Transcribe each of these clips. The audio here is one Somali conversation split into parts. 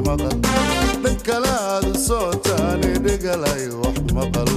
maqal dhan kalaad u socotaane dhegalay wax maqal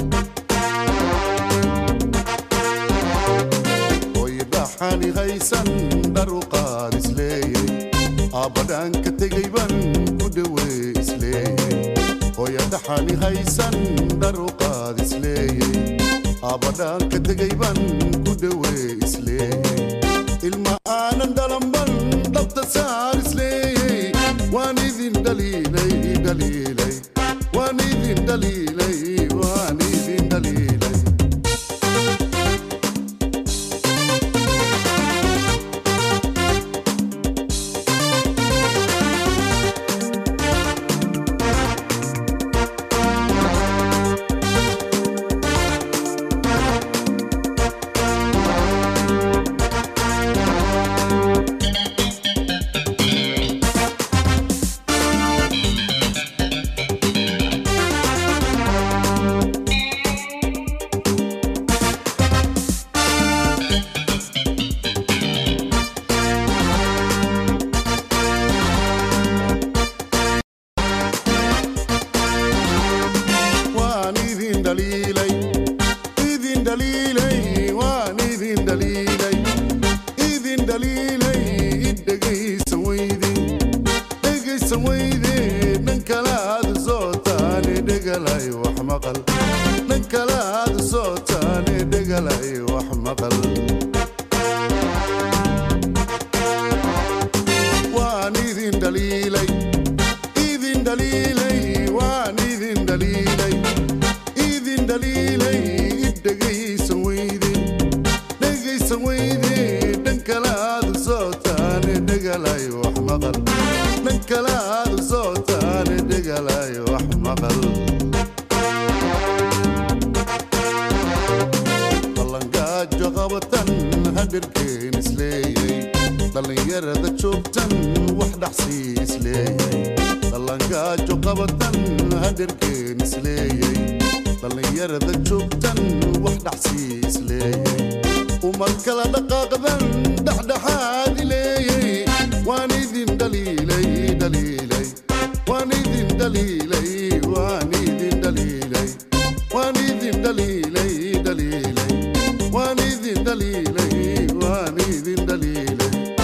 hoydhaxani haysan dhar u qaad isleeyey aabbadhaanka tegay ban ku dhowey isleeyey hoyadhaxani haysan dhar u qaad isleeyey aabbadhaanka tegay ban ku dhowey isleeyey ilma aanan dhalanban dhabta saar isleeyey waan idin dhaliilay dhaliilay waan idin dhaliilay waan idin dhaliilay waan idin dhaliilay idin dhaliilay waan idin dhaliilay idin dhaliilay idhegaysan weyde dhegaysan weyde dhan kalaad sootaane dhegalay wax maqal dhan kalaad sootaane dhegalay wax maqal waan idin dhaliilay idin dhaliilay waan idin dhaliilay idin dhaliilay idhegaysan weyde dhegaysan weyde dhan kalaad sootaane dhegalay wax maqal dhan kalaad sootaane dhegalay wax maqal ballangaajo qabatan hadirkeen isleeyey dhallinyarada joogtan wax dhaxsii isleeyey dhallangaajo qabatan hadirkeen isleeyey dhallinyarada joogtan wax dhaxsii isleeyey umad kala dhaqaaqdan dhexdhexaad ileeyey waan idin dhaliilay dhaliilay waan idin dhaliilay waan idin dhaliilay waan idin dhaliilay dhaliilay waan idin dhaliilay waan idin dhaliilay